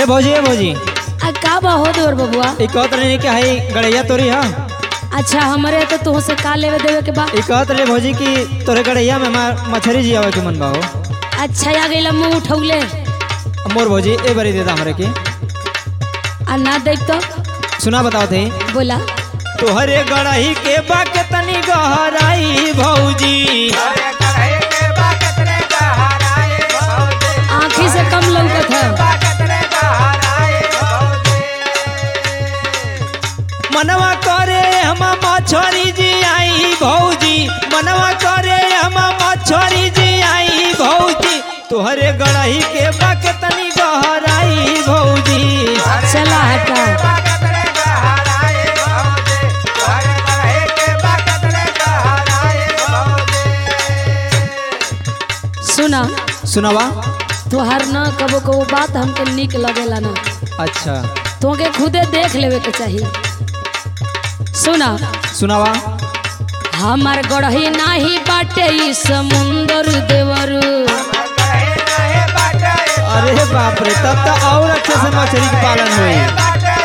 भौजी ए भौजी आ का बा हो देवर बबुआ ई कहत रही कि हई गड़ैया तोरी हा अच्छा हमरे तो तुह से का लेवे देवे के बा ई कहत रही भौजी कि तोरे गड़ैया में मा- मछरी जी आवे के मन बा हो अच्छा आ गइला मुंह उठौले अब मोर भौजी ए बरी दे दा हमरे के आ ना देख तो सुना बताओ थे बोला तोहरे गड़ही के बा के तनी गहराई भौजी आँखी से कम लौकत है मनवा करे हम मछरी जी आई भौजी मनवा करे हम मछरी जी आई भौजी तोहरे गड़ही के बा के तनी गहराई भौजी चला हटा सुना सुनावा तोहर ना कबो कबो बात हमके निक लगेला ना अच्छा तोके खुदे देख लेवे के चाहिए सुना सुनावा हमार गढ़ही नाही बाटे ई समुंदर देवर अरे बाप रे तब तो और अच्छे से मछली के पालन हुई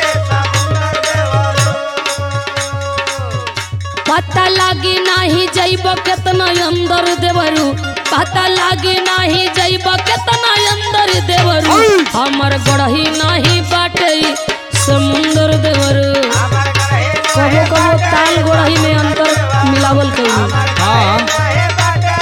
पता लागी नाही जैब केतना अंदर देवरू पता लागी नाही जैब केतना अंदर देवरू हमर गढ़ही नाही बाटे ई समुंदर देवरू कबो कबो ताल गढ़ही में अंतर मिलावल कइली हाँ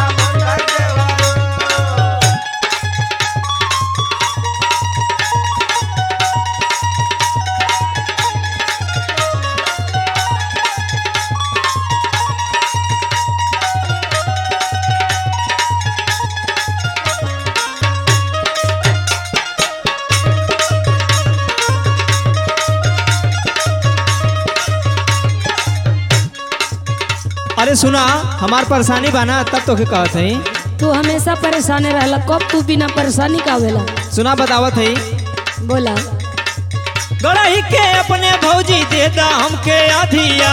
अरे सुना हमार परेशानी बाना तब तो के कहत हई तू हमेशा परेशान रहला कब तू बिना परेशानी का आवेला सुना बतावत हई बोला गड़ही के अपने भौजी दे दा हमके अधिया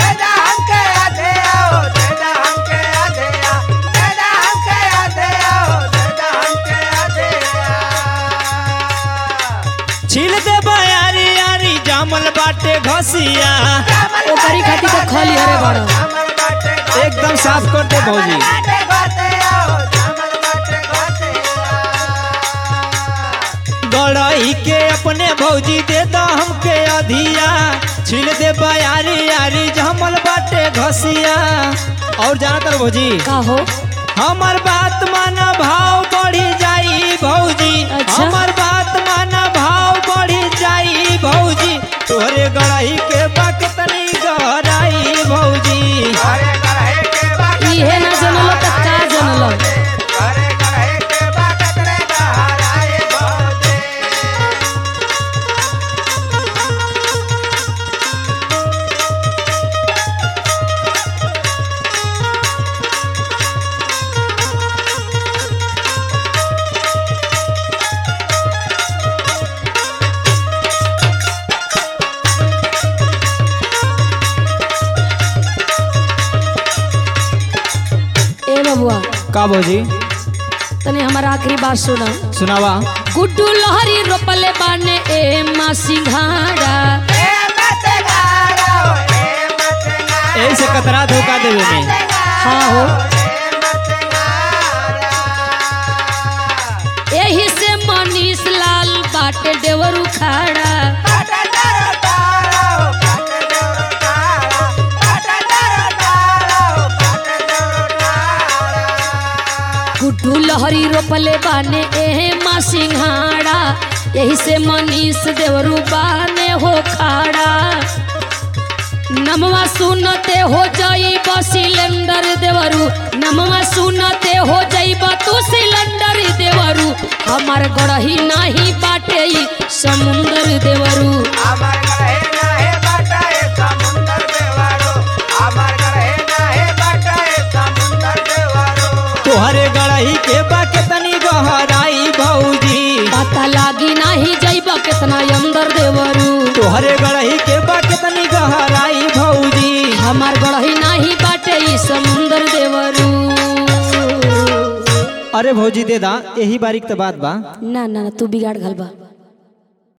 छील दे यारी यारी जामल बाटे घसिया ओकरी खातिर तो खली हरे बड़ा एकदम साफ कर दे भौजी गड़ही के अपने भौजी दे दा हमके अधिया छील दे यारी यारी जामल बाटे घसिया और जाना तर भौजी का हो हमर बात माना भाव बढ़ी जाई भौजी अच्छा। हमर बात माना भाव बढ़ी जाई भौजी तोहरे गड़ाई के बाक तनी गहराई भौजी इहे ना जनलो त का जनलो ए बबुआ का भौजी तने हमारा आखिरी बात सुना सुनावा गुड्डू लहरी रोपले बाने ए मा सिंघाड़ा ऐसे कतरा धोखा देवे में हाँ हो एही से मनीष लाल बाटे देवर उखाड़ा गुड्डू लहरी रोपले बाने एहे मा सिंघाड़ा यही से मनीष देवरू बाने हो खाड़ा नमवा सुनते हो जाइब सिलेंडर देवरू नमवा सुनते हो जाइब तू सिलेंडर देवरू हमार गढ़ही नाही बाटे ई समुंदर देवरू तोहरे गड़ाई के बाक तनी गहराई भौजी पता लागी नाही जाइब केतना अंदर देवरू तोहरे गड़ाई के बाक तनी गहराई भौजी हमार गढ़ही नाही बाटे ई समुंदर देवरू अरे भौजी दे दा यही बारीक तो बात बा ना ना ना, तू बिगाड़ घल बा